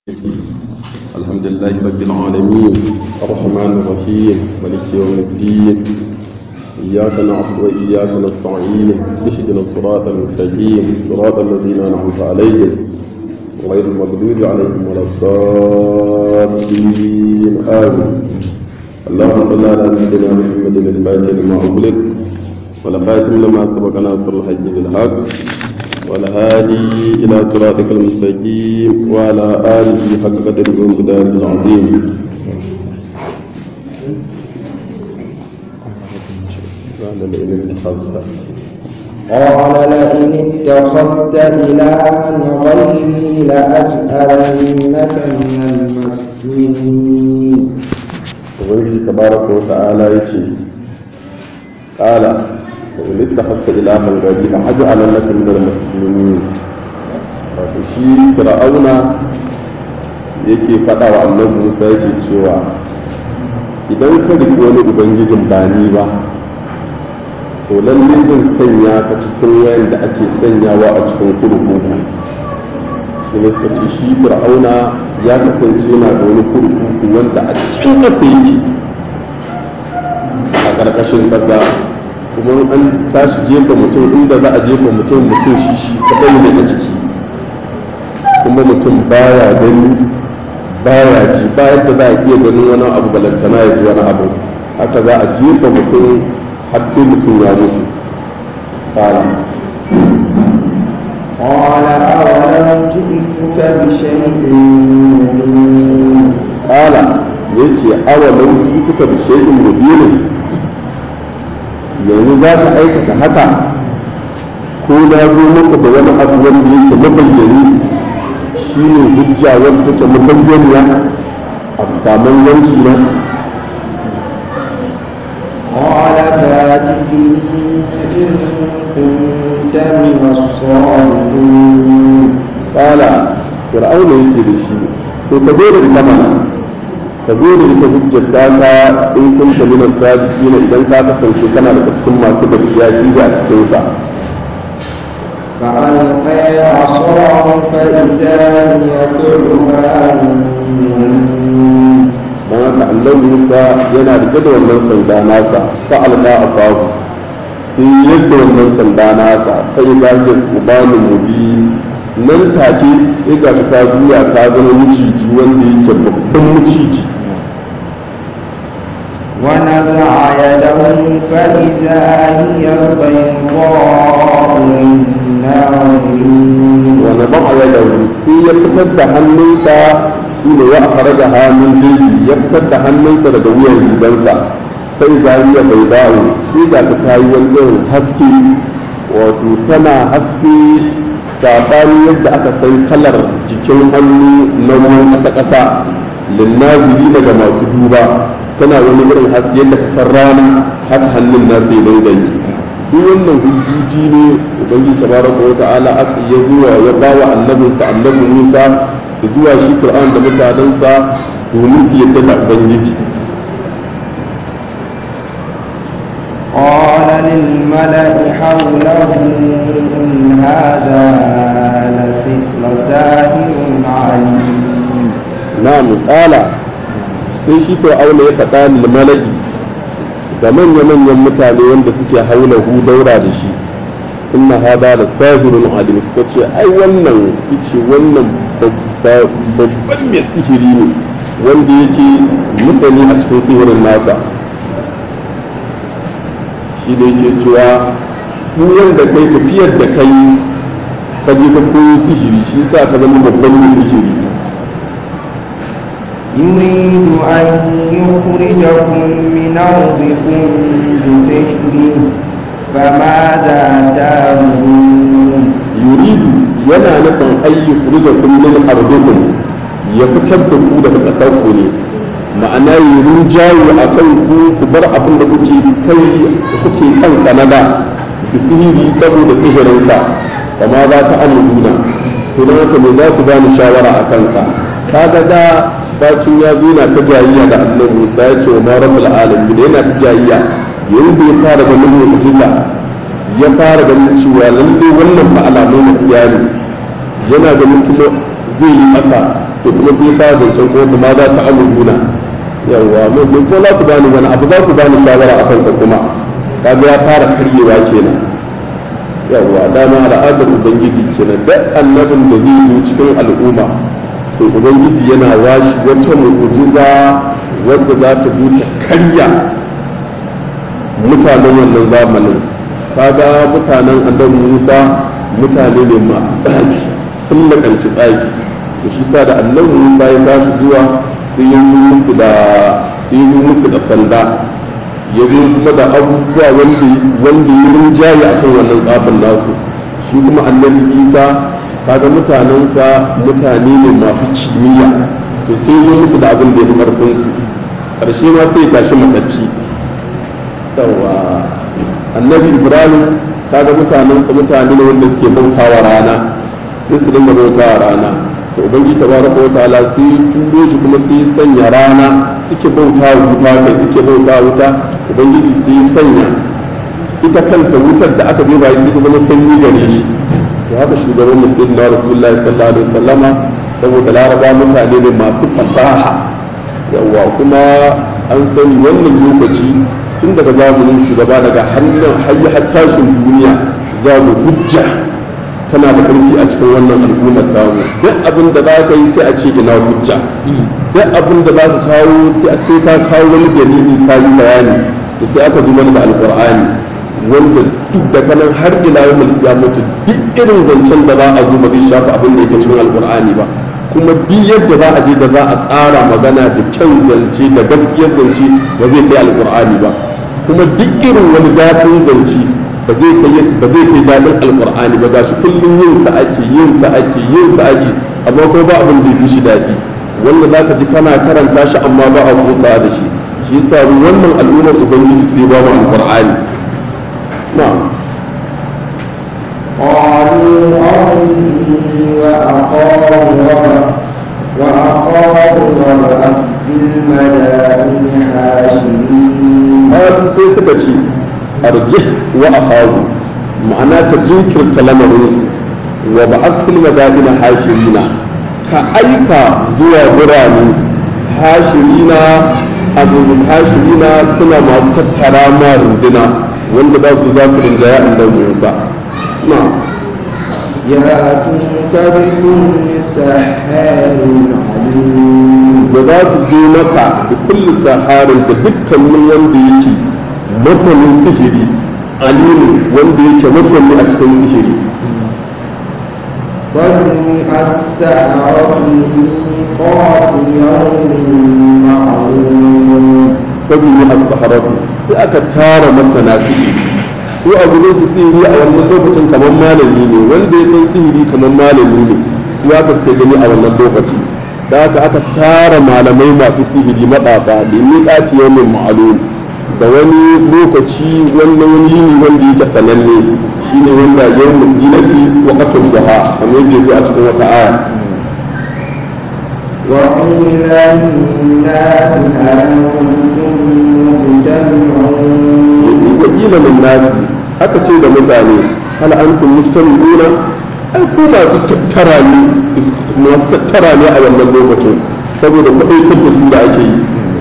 الحمد لله رب العالمين الرحمن الرحيم ملك يوم الدين إياك نعبد وإياك نستعين اهدنا الصراط المستقيم صراط الذين أنعمت عليهم غير المغضوب عليهم ولا الضالين آمين اللهم صل على سيدنا محمد الفاتح لما أغلق والخاتم لما سبق ناصر الحج بالحق والهادي إلى صراطك المستقيم وعلى آله حق قدره ومقداره العظيم قال لئن اتخذت إلها غيري لأجعلنك من المسجونين ubangiji tabaraka wa ta'ala ya ce ƙala da in ta hasta ilahan gari a hajji alallaka min al-muslimin wato shi fir'auna yake faɗa wa annabi Musa yake cewa idan ka riƙi wani ubangijin ba ni ba to lalle zan sanya ka cikin wayan da ake sanyawa a cikin kurkuku shi ne suka ce shi fir'auna ya kasance yana da wani kurkuku wanda a can ƙasa yake a ƙarƙashin ƙasa kuma an tashi jefa mutum inda za a jefa mutum mutum shi shi kaɗai daga ciki kuma mutum baya gani baya ji bayan da za a iya ganin wani abu balantana ya ji wani abu haka za a jefa mutum har sai mutum ya mutu fara قال أولم جئتك بشيء مبين kala ya ce awa lauji kuka da shaidin mubinin yanzu za ka aikata haka ko na zo maka da wani abu wanda yake mabayyani shi ne hujja wanda take mabayyaniya a saman yanci na قال فات به إن كنت من الصادقين kala fir'auna ya ce da shi to ka zo da ita mana ka zo da ita hujjar ta in kunta min as-sadiqin idan ka kasance kana daga cikin masu gaskiya ki a cikin sa فألقي عصاه فإذا هي ثعبان مبين don haka annabi musa yana rike da wannan sanda nasa fa alqa asahu sai yadda wannan sanda nasa sai ga shi subanin mubi nan take sai ga shi ta juya ta zama miciji wanda yake babban miciji ونزع يده فإذا هي بيضاء للناظرين wani ba a yada sai ya fitar da hannunsa shi ne ya fara da hannun jeji ya fitar da hannunsa daga wuyan rigansa sai zariya bai dawo sai ga ta ta yi wani irin haske wato tana haske saɓani yadda aka san kalar jikin hannu na ruwan ƙasa-ƙasa linnaziri daga masu duba tana wani irin haske yadda ka san rana haka hannun nasa ya dinga yi duk wannan hujjoji ne ubangiji tabaraka wa ta'ala aka ya zuwa ya bawa annabinsa annabi Musa zuwa shi Qur'an da mutanensa domin su yadda da ubangiji قال للملأ حوله إن هذا لس- لساحر عليم na'am qala sai shi Fir'auna ya faɗa lil malaki ga manya-manyan mutane wanda suke haulahu daura da shi inna hada da sahirun alim suka ce ai wannan ice wannan babba- babban mai sihiri ne wanda yake musani a cikin sihirin nasa shi da yake cewa duk da kai tafiyar da kai ka je ka koyi sihiri shi sa ka zama babban mai sihiri يريد أن يخرجكم من أرضكم بسحره فماذا تأمرون yuridu yana nufin ayyuku da kullum ardukum ya fitar da ku daga ƙasar ku ne ma'ana yi rinjaye a kan ku ku bar abin da kuke kai kuke kan sanada da sihiri saboda sihirinsa kama za ta amuruna to don haka me za ku bani shawara a kansa kaga da bacin ya zo yana ta jayayya da annabi Musa ya ce wa ma rabbul alamin yana ta jayayya yayin da ya fara ganin mu'jiza ya fara ganin cewa lalle wannan fa alamun gaskiya ne yana ganin kuma zai yi ƙasa to kuma sai ka zancen ko kuma za ta amuruna yawwa mun ko za ku bani wani abu za ku bani shawara a kansa kuma kaga ya fara karyewa kenan yawwa dama al'adar ubangiji kenan duk annabin da zai zo cikin al'umma to ubangiji yana washi wata mu'ujiza wadda za ta zo ta karya mutanen wannan zamanin kaga mutanen annabi musa mutane ne masu tsaki sun lakanci tsaki to shi sa da annabi musa ya tashi zuwa sai yi musu da sai yi musu da sanda ya zo kuma da abubuwa wanda ya rinjaye a kan wannan tsafin nasu shi kuma annabi isa kaga mutanensa mutane ne masu kimiyya to sai yi musu da abin da ya fi ƙarfinsu ƙarshe ma sai ya tashi matacci yawa annabi ibrahim kaga mutanensa mutane ne wanda suke bautawa rana sai su dinga bautawa rana to ubangi tabaraka wa ta'ala sai turo shi kuma sai sanya rana suke bauta wuta kai suke bauta wuta ubangiji sai sanya ita kanta wutar da aka duba sai ta zama sanyi gare shi to haka shugaban musulmi na rasulullahi sallallahu alaihi wasallama saboda laraba mutane ne masu fasaha yawa kuma an sani wannan lokaci tun daga zamanin shugaba daga hannun hayya har tashin duniya za mu hujja tana da ƙarfi a cikin wannan al'ummar tamu duk abin da za ka yi sai a ce ina hujja duk abin da za ka kawo sai sai ka kawo wani dalili ka yi bayani da sai aka zo mana da alƙur'ani wanda duk da kanan har ila yau ya mutu duk irin zancen da za a zo ba zai shafa abin da yake cikin alƙur'ani ba kuma duk yadda za a je da za a tsara magana da kyan zance da gaskiyar zance ba zai kai alƙur'ani ba kuma duk irin wani daɗin zance ba zai kai daɗin alƙur'ani ba gashi kullum yin sa ake yin sa ake yin sa ake amma ko ba abin da ya shi daɗi wanda za ka ji kana karanta shi amma ba a kusa da shi shi yasa wannan al'ummar ubangiji sai ba mu alƙur'ani na'am قالوا أرني وأخاه وأخاه وبعث في المدائن حاشرين qalu sai suka ce arjih wa akhahu ma'ana ka jinkirta lamarin wa ba'as fil madaina hashirina ka aika zuwa birane hashirina abu hashirina suna masu tattara ma runduna wanda za su za su rinjaya annabi Musa na يأتوك بكل سحار عليم da za su zo maka da kulli saharin da dukkanin wanda yake masanin sihiri alimu wanda yake masani a cikin sihiri فجمع السحرة لميقات يوم معلوم fagini a saharatu sai aka tara masana sihiri su a gurin su sihiri a wannan lokacin kamar malami ne wanda ya san sihiri kamar malami ne su aka sai gani a wannan lokaci da haka aka tara malamai masu sihiri maɗafa da miƙati yawmin ma'alum da wani lokaci wannan wani yini wanda yake sananne shine wanda yawmu zinati wa qatl duha kamar yadda zo a cikin wata aya وقيل للناس هل أنتم مجتمعون wakila min nasi aka ce da mutane hal antum mujtami'una ai ku masu tattara ne masu tattara ne a wannan lokacin saboda kwadaitar da su da ake yi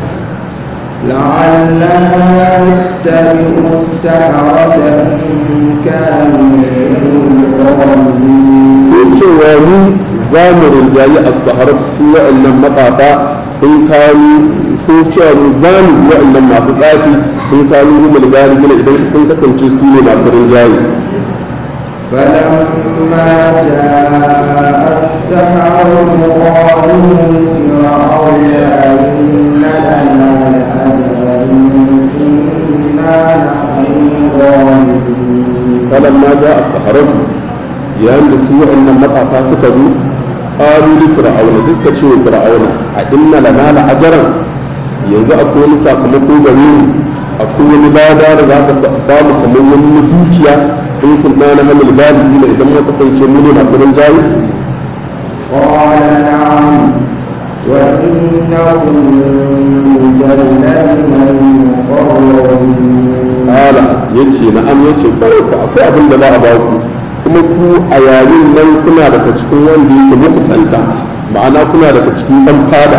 لعلنا نتبع السحرة إن كانوا هم الغالبين ko cewa mu za mu rinjayi a saharar su wa'annan maƙafa in kanu ko cewa mu za mu bi wa'annan masu tsafi in kanu humul galibina idan sun kasance su ne masu rinjaye فلما جاء السحرة قالوا لفرعون أئن لنا لأجرا إن كنا نحن الغالبين falamma ja a saharatu yayin da su wa'annan matsafa suka zo qalu li fir'auna sai suka ce wa fir'auna a inna lana la ajran yanzu akwai wani sakamako gare mu akwai wani lada da za ka sa- ba mu kamar wani dukiya in kun na hamil galibi ne idan muka kasance mu ne masu rinjaye قال نعم وإنكم لمن المقربين ala yace na'am yace kwarai ku akwai abin da za a ba ku kuma ku a yayin nan kuna daga cikin wanda yake mukusanta ma'ana kuna daga cikin ɗan fada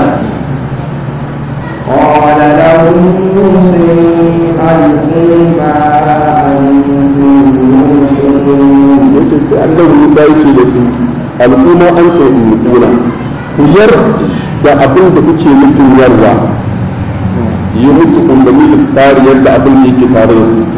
قال لهم موسى ألقوا ما أنتم ملقون yace sai annabi Musa ya ce da su al'umma an kai kuna ku yar da abin da kuke nufin yarwa yi musu umarni da su tsari yadda abin da yake tare da su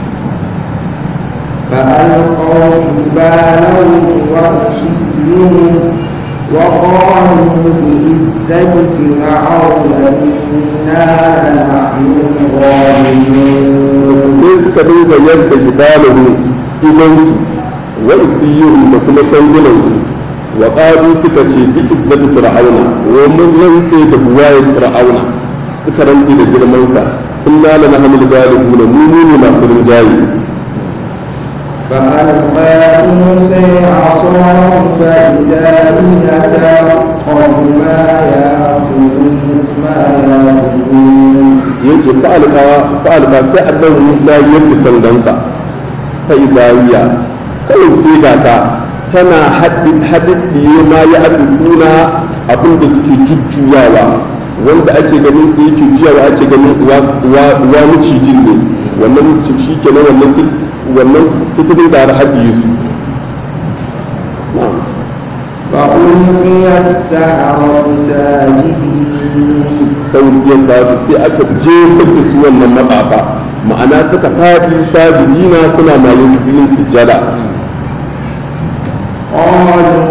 فألقوا حبالهم وعصيهم وقالوا بعزة فرعون إنا لنحن الغالبون sai suka dinga yadda hibalahu idansu wa isiyuhum da kuma sandunansu wa qalu suka ce bi izzati fir'auna wa mun rantse da buwayen fir'auna suka rantse da girman sa inna lanahmil galibuna mu ne masu rinjaye فألقى موسى عصاه فإذا هي تلقف ما يأكلون ما يأكلون yace fa'alqa fa'alqa sai annabi Musa ya yi sandansa fa izariya kawai sai ga ta tana haɗiɗɗiye ma ya aduduna abin da suke jujjuyawa wanda ake ganin su yake juyawa ake ganin uwa macijin ne wannan shi kenan wannan wannan sitirin da har haɗiye su فألقي السحرة ساجدين ɗaukiyar sabu sai aka jefar da su wannan maɓaɓa ma'ana suka faɗi sajidina suna mayin yin sujjada قالوا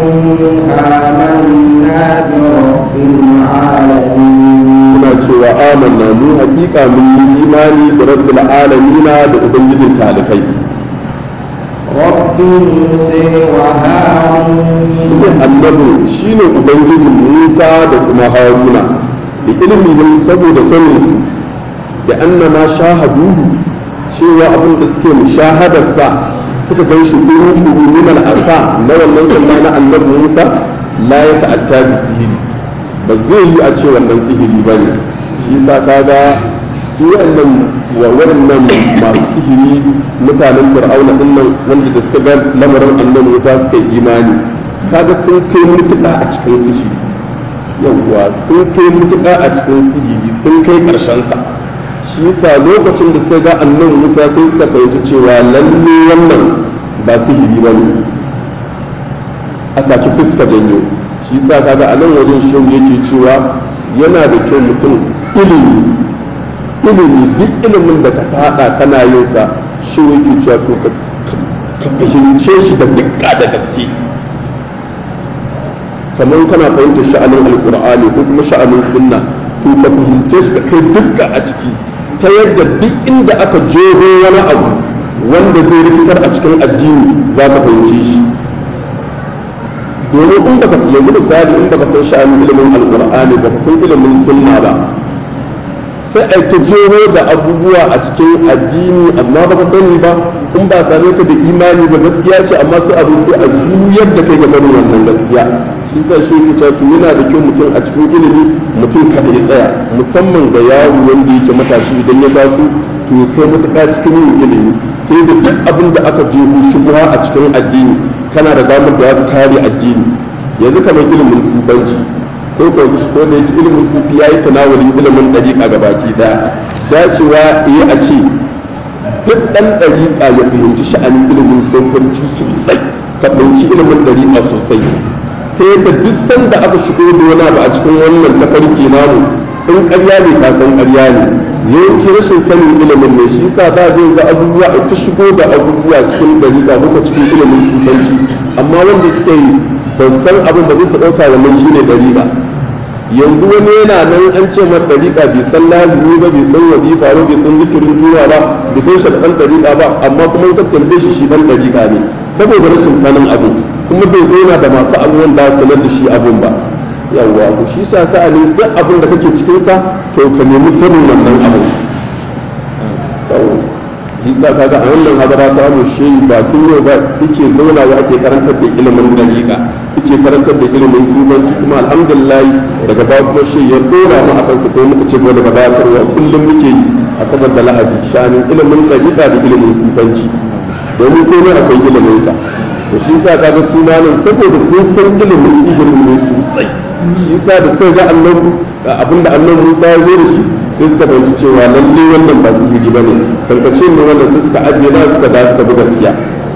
آمنا برب العالمين suna cewa amanna mu haƙiƙa mun yi imani da rabbil alamina da ubangijin talikai رب موسى وهارون shine annabi shine ubangijin Musa da kuma Haruna da ilmihim saboda sanin su da annama shahaduhu cewa abin da suke mushahadarsa suka gan shi kuru kuru min al'asa na wannan sanda na annabi Musa la ya ta'atta bi sihiri ba zai yi a ce wannan sihiri ba ne shi yasa kaga su waɗannan wa waɗannan masu sihiri mutanen fir'auna din nan wanda da suka ga lamarin annabi Musa suka yi imani kaga sun kai mutuka a cikin sihiri yawwa sun kai mutuka a cikin sihiri sun kai ƙarshen sa shi yasa lokacin da suka ga annabi Musa sai suka fahimci cewa lalle wannan ba sihiri ba ne a take sai suka janyo shi yasa kaga a nan wajen shehu yake cewa yana da kyau mutum ilimi ilimi duk ilimin da ka fada kana yin sa shehu yake cewa to ka ka fahimce shi da dukka da gaske kamar kana fahimtar sha'anin alkur'ani ko kuma sha'anin sunna to ka fahimce shi ka kai dukka a ciki ta yadda duk inda aka jeho wani abu wanda zai rikitar a cikin addini za ka fahimce shi domin in baka yanzu misali in baka san sha'anin ilimin alkur'ani baka san ilimin sunna ba sai a ta jeho da abubuwa a cikin addini amma baka sani ba in ba same ka da imani ba gaskiya ce amma sai abu sai a juyar da kai ga barin wannan gaskiya shi sa shi ke cewa yana da kyau mutum a cikin ilimi mutum kada ya tsaya musamman ga yaro wanda yake matashi idan ya taso to ya kai matuƙa cikin yin ilimi ta yadda duk abin da aka jeho shubha a cikin addini kana da damar da za ka kare addini yanzu kamar ilimin sufanci ko ko ko da yake ilimin sufi yayi tanawulin ilimin dariƙa ga baki daya dacewa eh a ce duk dan dariƙa ya fahimci sha'anin ilimin sufanci sosai ka fahimci ilimin dariƙa sosai ta yadda duk sanda aka shigo da wani abu a cikin wannan tafarki namu in ƙarya ne ka san ƙarya ne yawanci rashin sanin ilimin ne shi sa za ga yanzu abubuwa a ta shigo da abubuwa cikin dariƙa ko cikin ilimin sufanci amma wanda suka yi ban san abin ba zai su ɗauka wannan shi ne dariƙa yanzu wani yana nan an ce mar dariƙa bai san lazimi ba bai san wadifa ba bai san zikirin jura ba bai san shaɗan dariƙa ba amma kuma in ka tambaye shi shi ɗan dariƙa ne saboda rashin sanin abu kuma bai zauna da masu abubuwan da sanar da shi abun ba yawwa ku shi sa sa'anin duk abin da kake cikinsa to ka nemi sanin wannan abu isa kaga a wannan hadara ta mu shi ba tun yau ba yake zaunawa ake karantar da ilimin dariƙa yake karantar da ilimin sufanci kuma alhamdulillah daga baya kuma shi ya dora mu akan su ko muka ce ko daga baya karwa kullum muke yi a sabar da lahadi shanin ilimin dariƙa da ilimin sufanci domin komai akwai ilimin sa to shi yasa kaga su malam saboda sun san ilimin sihirin ne sosai shi yasa da sai ga annabi abinda annabi Musa ya zo da shi sai suka fahimci cewa lalle wannan ba sihiri bane tankace ne wannan sai suka ajiye na suka da suka bi gaskiya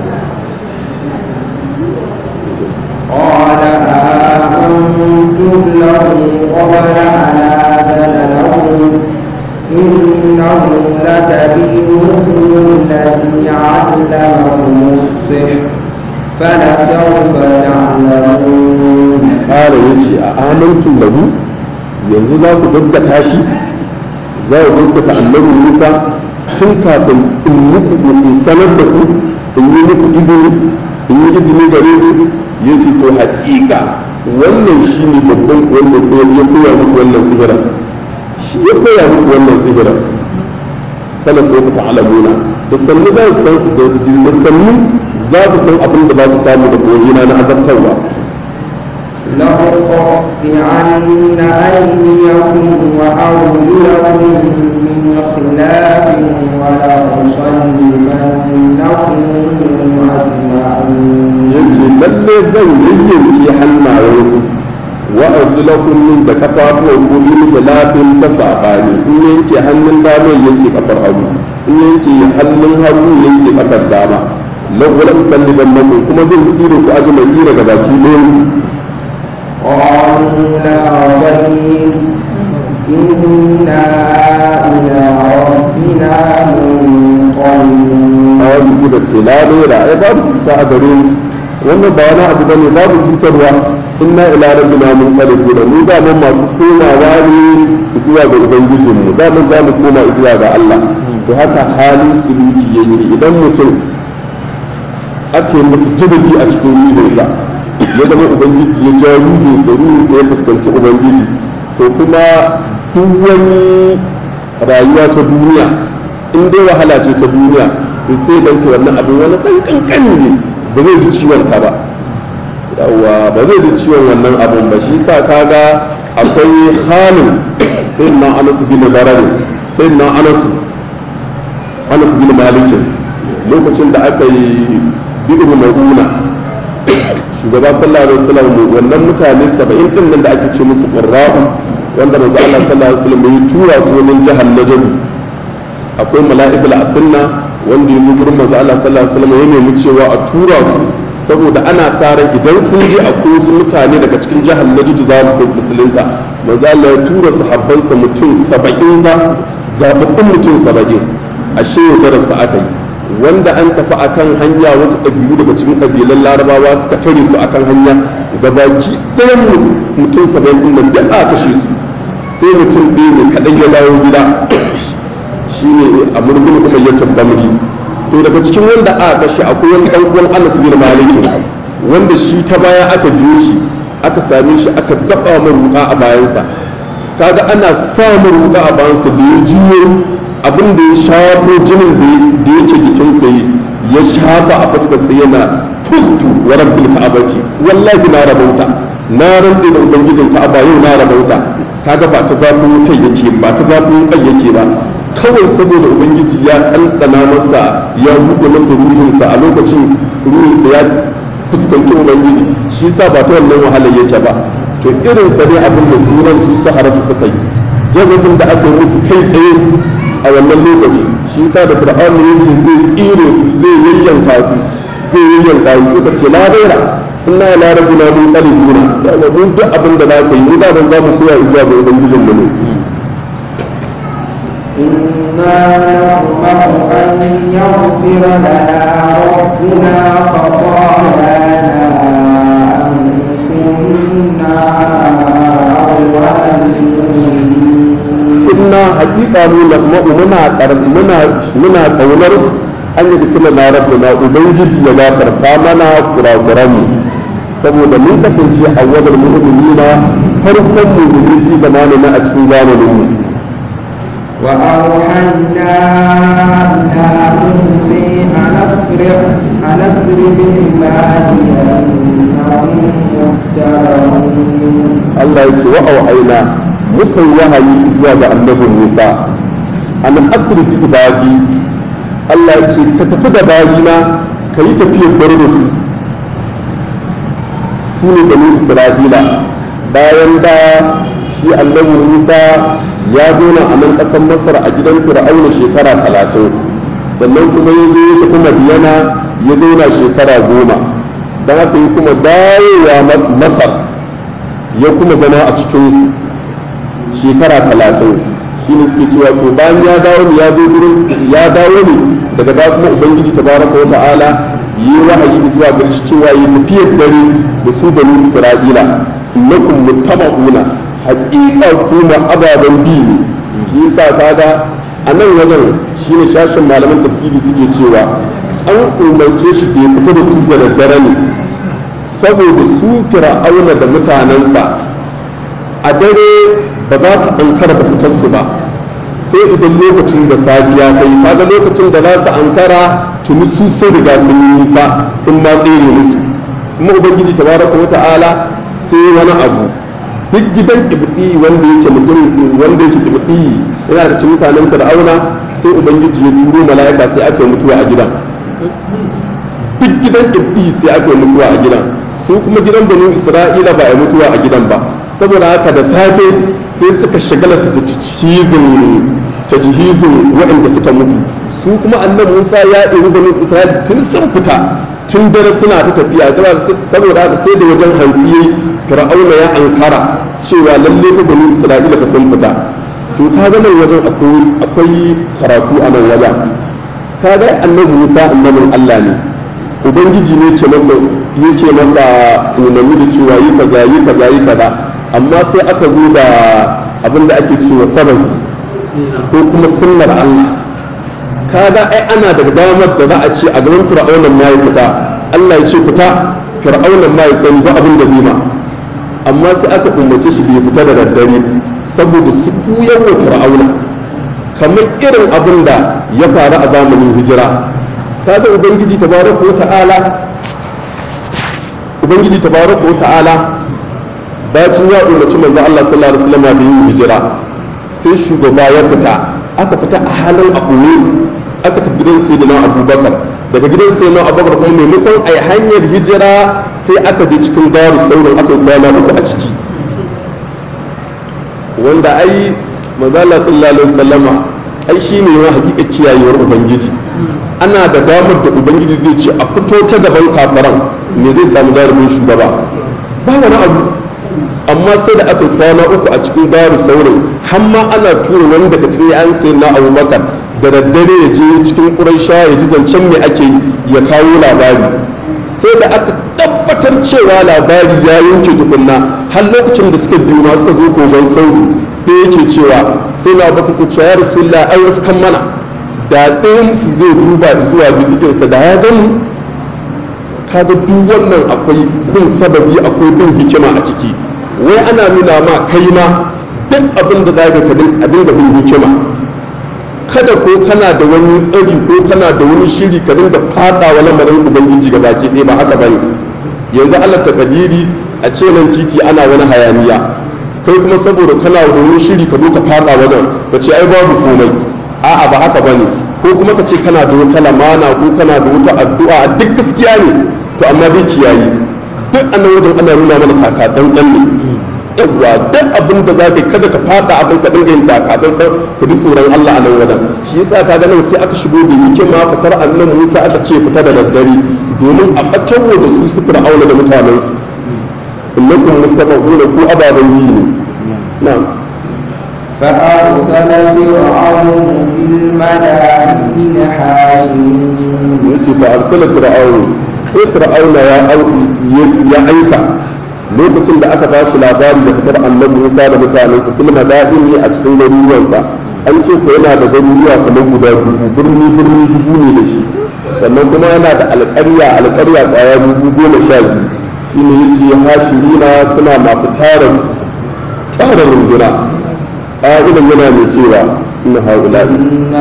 قال آمنتم له قبل أن آذن لكم إنه لكبيركم الذي علمكم السحر فلسوف تعلمون ƙara ya ce a amintun lahu yanzu za ku gaskata shi za ku gaskata annabi musa tun kafin in muku in sanar da ku in yi muku izini in yi izini gare ku ya ce to haƙiƙa wannan shi ne babban wanda ya koya muku wannan sihirar shi ya koya muku wannan sihirar kala sai ku ta'alamuna da sannu za su san da sannu za ku san abin da za ku samu da koyina na azabtarwa لأقطعن أيديكم وأرجلكم من خلاف ولأصلبنكم أجمعين yace lalle zan yayyanke hannayenku wa arjulakum min da kafafuwan ku min khilafin ta sabani in yanke hannun dama yanke kafar hagu in yanke hannun hagu yanke kafar dama lawwala musalliban lakum kuma zan tsire ku ajmai daga baki ɗayan قالوا لا ضير إنا إلى ربنا منقلبون a wani suka ce la lera ai babu cuta a gare mu wannan ba wani abu bane babu cutarwa inna ila rabbina munqalibun mu da mun masu komawa ne zuwa ga ubangijin mu da mun za mu koma zuwa ga Allah to haka halin suluki yake idan mutum ake masa jazabi a cikin ruhinsa ya zama ubangiji ya ja ruhinsa ruhinsa ya fuskanci ubangiji to kuma duk wani rayuwa ta duniya in dai wahala ce ta duniya to sai dan ta wannan abin wani dan kankani ne ba zai ji ciwon ka ba yawa ba zai ji ciwon wannan abin ba shi sa kaga akwai halin sai na anas bin barare sai na anas anas bin malikin lokacin da aka yi bi'ir mauna shugaba sallallahu alaihi wasallam wannan mutane 70 din nan da ake ce musu qurra'u wanda manzo Allah sallallahu alaihi wasallam ya tura su wajen jihar Najd akwai mala'ikul asinna wanda ya zo gurin manzo Allah sallallahu alaihi wasallam ya nemi cewa a tura su saboda ana sa ran idan sun je akwai wasu mutane daga cikin jihar Najd za su musulunta manzo Allah ya tura sahabbansa mutum 70 za zababbun mutum 70 ashe yaudararsa aka yi wanda an tafi akan hanya wasu ɗabi'u daga cikin ƙabilan larabawa suka tare su akan hanya da baki ɗayan mutum saba'in ɗin nan duk aka kashe su sai mutum ɗaya ne kaɗan ya dawo gida shine a murgun kuma ya tabbamri to daga cikin wanda aka kashe akwai wani ɗan uwan anas bin maliki wanda shi ta baya aka biyo shi aka same shi aka daɓa maruƙa a bayansa kaga ana samun ruƙa a bayansa da ya juyo abin da ya shafo jinin da yake jikinsa ya shafa a fuskarsa yana fustu wa rabbil ka'abati wallahi na rabauta na rantse da ubangijin ka'aba yau na rabauta kaga ba ta zafin wutai yake ba ta zafin kai yake ba kawai saboda ubangiji ya ɗanɗana masa ya buɗe masa ruhinsa a lokacin ruhinsa ya fuskanci ubangiji shi sa ba ta wannan wahalar yake ba to irin sa ne abin da sunan su saharatu suka yi jazabin da aka yi musu kai tsaye a wannan lokaci shi sa da fir'aun ya ce zai tsire su zai yayyanka su zai yayyanka su suka ce la daira inna ila rabbina mun qalibuna yawa mun duk abin da zaka yi mu da ban za mu soya zuwa ga ubangijin mu ne إنا نطمع أن يغفر لنا ربنا خطايانا أن كنا أول المؤمنين inna haqiqa mu lahma'u muna kar- muna muna kaunar an yi dukkan na rabbuna ubangiji ya gafarta mana kurakuran mu saboda mun kasance a wadar mu'minina farkon mu'minin fi zamanin a cikin zamanin mu وأوحينا إلى موسى أن أسر أن أسر بعبادي إنهم متبعون Allah ya ce wa auhaina muka yi wahayi zuwa ga annabin Musa an asri bi ibadi Allah ya ce ka tafi da bayina ka yi tafiyar bar da su su ne bani Isra'ila bayan da shi annabi musa ya zauna a nan ƙasar masar a gidan fir'auna shekara talatin sannan kuma ya zo ya tafi madiyana ya zauna shekara goma don haka yi kuma dawowa masar ya kuma zama a cikin shekara talatin shi ne suke cewa to bayan ya dawo ne ya zo gurin ya dawo ne daga da kuma ubangiji tabaraka wa ta'ala yi wahayi zuwa gare shi cewa yi tafiyar dare da su bani isra'ila innakum muttaba'una haƙiƙa kuma ababen bi ne shi yasa kaga a nan wajen shine shashin malaman tafsiri suke cewa an umarce shi da ya fita da su da daddare ne saboda su fir'auna da mutanensa a dare ba za su ankara da fitarsu ba sai idan lokacin da safiya ta yi kaga lokacin da za su ankara tuni su sai riga sun yi nisa sun ma tsere musu kuma ubangiji tabaraka wa ta'ala sai wani abu duk gidan ibdi wanda yake mutum wanda yake ibdi yana da cikin mutanen fir'auna sai ubangiji ya turo mala'ika sai aka yi mutuwa a gidan duk gidan ibdi sai aka yi mutuwa a gidan su kuma gidan banu isra'ila ba a mutuwa a gidan ba saboda haka da safe sai suka shagala ta tajihizin waɗanda suka mutu su kuma annan musa ya iri banu isra'ila tun sun fita tun dare suna ta tafiya saboda haka sai da wajen hantsi fir'auna ya ankara cewa lalle fa banu isra'ila fa sun fita to ka ga nan wajen akwai karatu a nan wajen ka ga annabi musa annabin allah ne ubangiji ne ke masa yake masa umarni da cewa yi kaza yi kaza yi kaza amma sai aka zo da abin da ake cewa sababi ko kuma sunnar Allah kaga ai ana da damar da za a ce a gaban fir'aunan ma ya fita Allah ya ce fita fir'aunan ma ya sani ba abin da zai ma amma sai aka umarce shi bai fita da daddare saboda su kuyan wa fir'auna kamar irin abin da ya faru a zamanin hijira kaga ubangiji tabaraka wa ta'ala ubangiji tabaraka wa ta'ala bacin ya umarci manzo Allah sallallahu alaihi wasallam da yin hijira sai shugaba ya fita aka fita a halin abuwe aka tafi gidan sayyidina abubakar daga gidan sayyidina abubakar kuma maimakon a hanyar hijira sai aka je cikin gawar saurin aka kwana uku a ciki wanda ai manzo Allah sallallahu alaihi wasallama ai shine ya hakika kiyayewar ubangiji ana da damar da ubangiji zai ce a fito ta zaban kafaran me zai samu jarumin shugaba ba wani abu amma sai da aka kwana uku a cikin gawar saurin har ma ana tura wani daga cikin yayan sayin na abubakar da daddare ya je cikin ƙuraisha ya ji zancen me ake ya kawo labari sai da aka tabbatar cewa labari ya yanke tukunna har lokacin da suka biyu ma suka zo kogon sauri da yake cewa sai na baka ku cewa ya rasulullah ai wasu kan mana da ɗayan su zai duba zuwa bidikinsa da ya gani kaga duk wannan akwai bin sababi akwai bin hikima a ciki wai ana nuna ma kai ma duk abin da za ka dinga bin hikima kada ko kana da wani tsari ko kana da wani shiri ka dinga fada wa lamarin ubangiji ga baki ɗaya ba haka bane yanzu Allah ta kadiri a ce nan titi ana wani hayaniya kai kuma saboda kana da wani shiri ka zo ka fada wajen ka ce ai babu komai a'a ba haka bane ko kuma ka ce kana da wata lamana ko kana da wata addu'a duk gaskiya ne to amma dai kiyayi duk annan wajen ana nuna mana kaka tsantsan ne yawwa duk abin da za ka kada ka fada abin ka dinga yin taka tsantsan ka ji tsoron Allah a nan wajen shi yasa ka ga nan sai aka shigo da hikima fitar annan Musa aka ce fita da daddare domin a batarwa da su su fir'auna da mutanen su innakum mutabaquna ku ababan yi ne na'am فأرسل فرعون في المدائن حاشرين yace fa arsala fir'aun sai fir'auna ya ya aika lokacin da aka bashi labari da fitar annabi Musa da mutanensa fil madaini a cikin garuruwansa an ce ko yana da garuruwa kamar guda dubu birni birni dubu ne da shi sannan kuma yana da alƙarya alƙarya ƙwaya dubu goma sha biyu shine yace hashirina suna masu tarin tarin runduna ƙa'idan yana mai cewa inna haula'i إن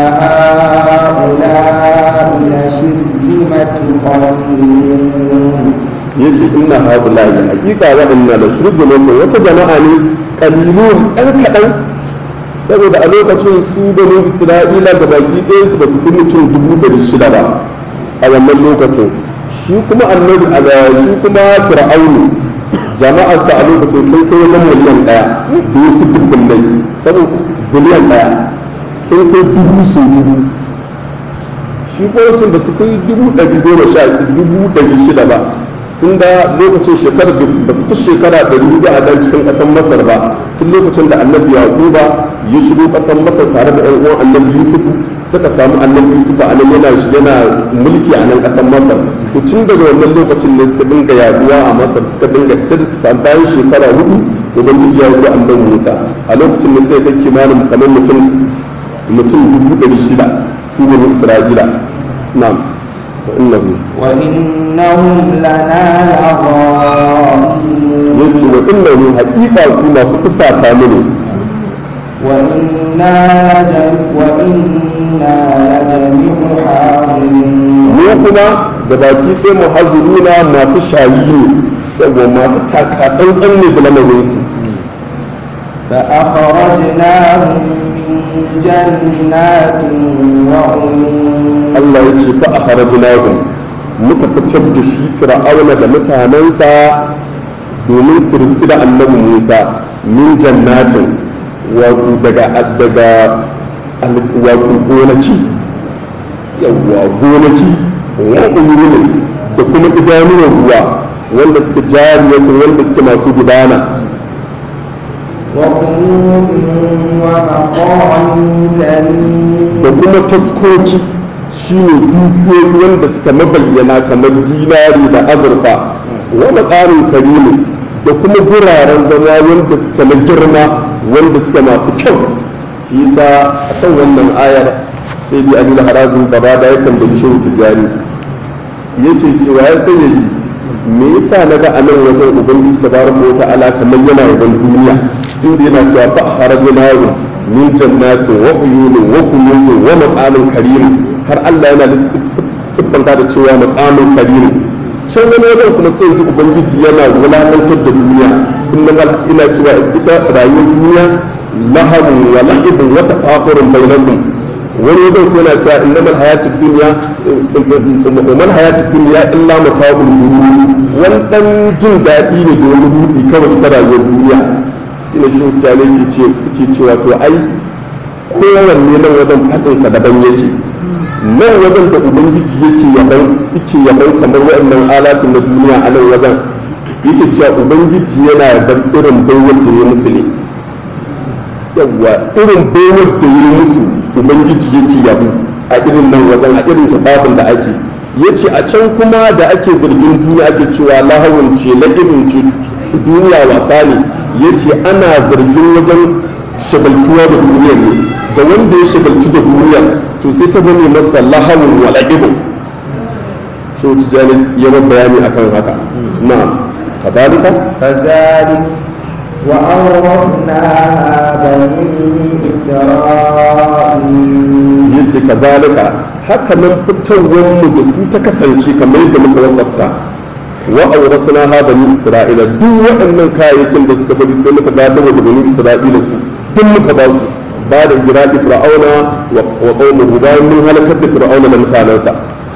هؤلاء لشرذمة قليلون yace inna haula'i hakika waɗannan da shirzumin wata jama'a ne kalilun ɗan kaɗan saboda a lokacin su bani isra'ila da baki ɗaya su ba su fi mutum dubu ɗari shida ba a wannan lokacin shi kuma annabi a shi kuma fir'aunu jama'arsa a lokacin sun kai wajen miliyan ɗaya da wasu dubbunai saboda biliyan ɗaya sun kai dubu su dubu shi lokacin da su kai dubu ɗari goma sha dubu ɗari shida ba tun da lokacin shekarar ba su fi shekara ɗari hudu a dan cikin ƙasar masar ba tun lokacin da annabi yaquba ya shigo ƙasar masar tare da ƴan uwan annabi yusuf suka samu annabi yusuf a nan yana yana mulki a nan ƙasar masar to tun daga wannan lokacin ne suka dinga yaduwa a masar suka dinga sai da samu bayan shekara hudu ubangiji ya yi annabi musa a lokacin ne sai kai kimanin kamar mutum mutum dubu ɗari shida su ne isra'ila na'am wa innahu وإنهم لنا لغائبون yace wa innahu haqiqa su masu fusata mu ne وإنا لجم وإنا لجميع حاضرون mu kuma da baki ɗaya mu hazuruna masu shayi ne yawa masu takaɗanɗan ne da lamarinsu فأخرجناهم من جنات وعيون Allah ya ce fa a harajinahum muka fitar da shi fir'auna da mutanensa domin su riski da annabi Musa min jannatin wato daga daga wato gonaki yawwa gonaki wa uyunin da kuma idanuwan ruwa wanda suke jariyatu wanda suke masu gudana وكنوز ومقام كريم da kuma taskoki shine dukiyoyi wanda suka mabayyana kamar dinari da azurfa wa maqamin karimu da kuma guraren zama wanda suka na girma wanda suka masu kyau shi yasa akan wannan ayar sai bi alil harazin gaba da yakan da shehu tijani yake cewa ya sayyadi me yasa naga a nan wajen ubangiji tabaraka wa ta'ala kamar yana yaban duniya tunda yana cewa fa harajnahu min jannatin wa uyunin wa kunuzin wa maqamin karim har Allah yana siffanta da cewa maqamin karim can wani wajen kuma sai ji ubangiji yana wulakantar da duniya inna ina cewa ita rayuwar duniya lahabun wa la'ibun wa tafakurun bainakum wani wajen ko yana cewa innamal hayatid dunya umman hayatid dunya illa mata'ul ghurur wani dan jin daɗi ne da wani rudi kawai ta rayuwar duniya ina shi mutane ke ce ke cewa to ai kowanne nan wajen fadinsa daban yake nan wajen da ubangiji yake yaban yake yaban kamar waɗannan alatun na duniya a nan wajen yake cewa ubangiji yana yaban irin baiwar da ya musu ne yawwa irin baiwar da ya musu ubangiji yake yabo a irin nan wajen a irin kitabin da ake yace a can kuma da ake zargin duniya ake cewa lahawun ce na irin ce duniya wasa ne yace ana zargin wajen shagaltuwa da duniyar ne da wanda ya shagaltu da duniyar to sai ta zame masa lahawun wa la'ibun shi tijani ya bayani akan haka na'am kadalika كذلك وأورثناها بني إسرائيل yace kazalika haka nan fitowar mu da su ta kasance kamar yadda muka wasafta wa awrasna ha bani isra'ila duk waɗannan kayayyakin da suka bari sai muka gadar da bani isra'ila su duk muka ba su ba da giraki fir'auna wa qaumuhu bayan mun halakar da fir'auna da mutanensa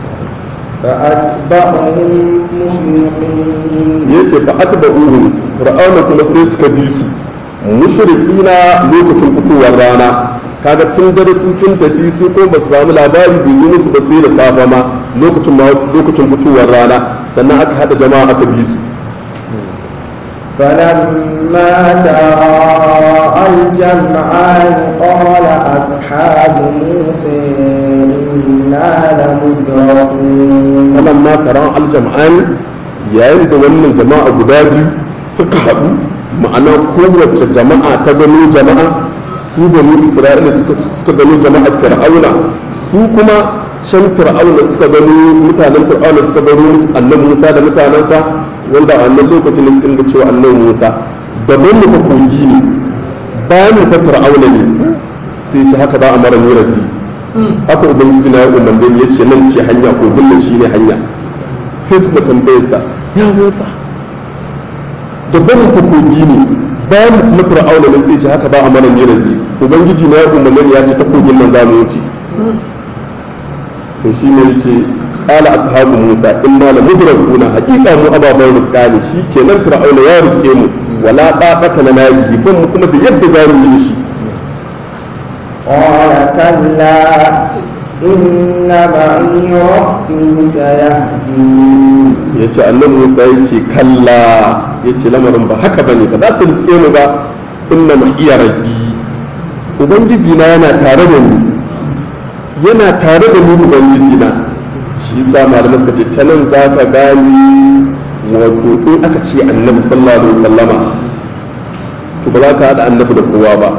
فأتبعهم مشرقين yace fa atba'uhum fir'auna kuma sai suka bi su mushrikina lokacin fitowar rana kaga tun dare su sun tafi su ko ba su samu labari bai zo musu ba sai da safa ma lokacin ma lokacin fitowar rana sannan aka hada jama'a aka bi su فلما تراءى الجمعان قال أصحاب موسى إنا لمدركون wannan ma taron aljam'an yayin da wannan jama'a guda biyu suka haɗu ma'ana kowace jama'a ta gano jama'a su banu isra'ila suka suka gano jama'ar fir'auna su kuma can fir'auna suka gano mutanen fir'auna suka gano annabi musa da mutanensa wanda a wannan lokacin ne suka dinga cewa annabi musa daban mu fa kogi ne bayan mu fa fir'auna ne sai ce haka za a mara ni raddi haka ubangiji na ya umarni ya ce nan ce hanya ko gullan shi ne hanya sai suka tambaye sa ya musa da barin ku kogi ne bayan mu kuma fir'auna ne sai ce haka ba a mana ne rabbi ubangiji na ya umarni ya ce ta kogin nan za mu wuce to shi ne yace qala ashabu musa inna la mudrakuna haqiqa mu ababan rizqa ne shi kenan fir'auna ya rizke mu wala taqata lana bihi ban mu kuma da yadda za mu yi shi قال كلا إن معي ربي سيهدين ya ce annan musa ya ce kalla ya ce lamarin ba haka ba ne ba za su riske mu ba inna ma iya rabbi ubangiji na yana tare da ni yana tare da ni ubangiji na shi sa malamai suka ce ta nan za ka gani wato in aka ce annabi sallallahu alaihi wasallama to ba za ka haɗa annabi da kowa ba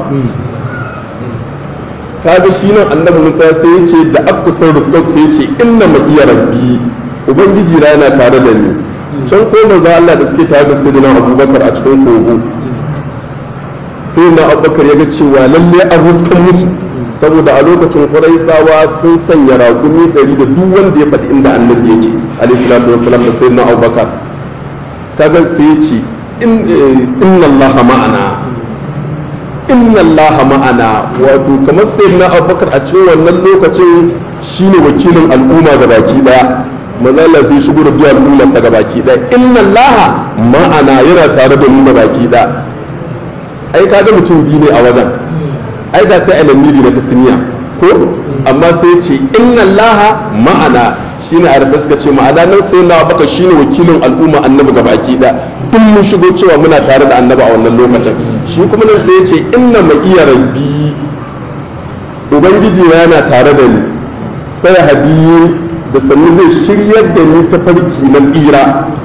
kaga shi nan annabi musa sai ya ce da aka kusan riskar sai ya ce inna ma iya rabbi ubangiji na yana tare da ni can ko manzo Allah da suke tare da sayyidina abubakar a cikin kogo sai na abubakar ya ga cewa lalle an ruskan musu saboda a lokacin ƙuraisawa sun sanya raƙumi ɗari da duk wanda ya faɗi inda annabi yake alayhi salatu wasalam da sayyidina abubakar kaga sai ya ce inna allaha ma'ana inna allaha ma'ana wato kamar sayyidina abubakar a cikin wannan lokacin shine wakilin al'umma ga baki daya manzo Allah zai shigo da duk al'ummarsa ga baki daya inna allaha ma'ana yana tare da mu ga baki daya ai kaga mutum biyu ne a wajen ai da sai alamiri na tasniya ko amma sai ce inna allaha ma'ana shine arafa suka ce ma'ana nan sai na baka shine wakilin al'umma annabi ga baki da duk mun shigo cewa muna tare da annabi a wannan lokacin shi kuma nan sai ya ce inna ma iya rabbi ubangiji yana tare da ni sai hadiyi da sannu zai shiryar da ni ta farki na tsira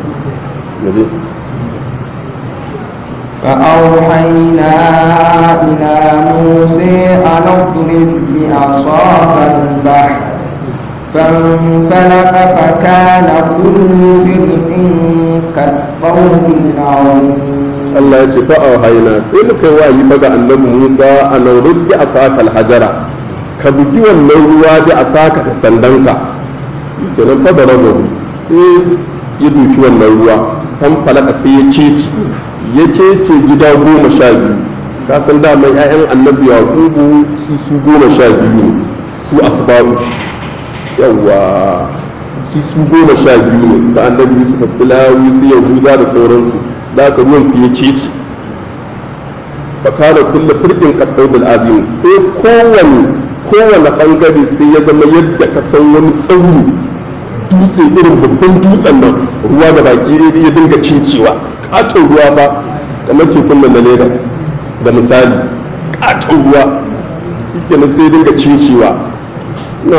فأوحينا إلى موسى أن اضرب بعصاك البحر فانفلق فكان كل فرق كالطود العظيم Allah ya ce fa haina sai muka yi wayi baga annabi Musa a nan ruddi a sakal hajara ka bugi wannan ruwa da a saka ta sandanka kenan fa da rabu sai ya duki wannan ruwa kan falaka sai ya keci ya kece gida goma sha biyu ka san dama 'ya'yan annabi yaqubu su su goma sha biyu ne su asbabu yawa su su goma sha biyu ne su annabi yusuf silawi su yahuda da sauransu da aka ruwan su ya kece fakana kulle firkin kaɗaudul azim sai kowane kowane ɓangare sai ya zama yadda ka san wani tsauni dutse irin babban dutsen nan ruwa da baki ya dinga kecewa katon ruwa ba kamar tekun nan na Legas da misali katon ruwa kenan sai dinga kecewa na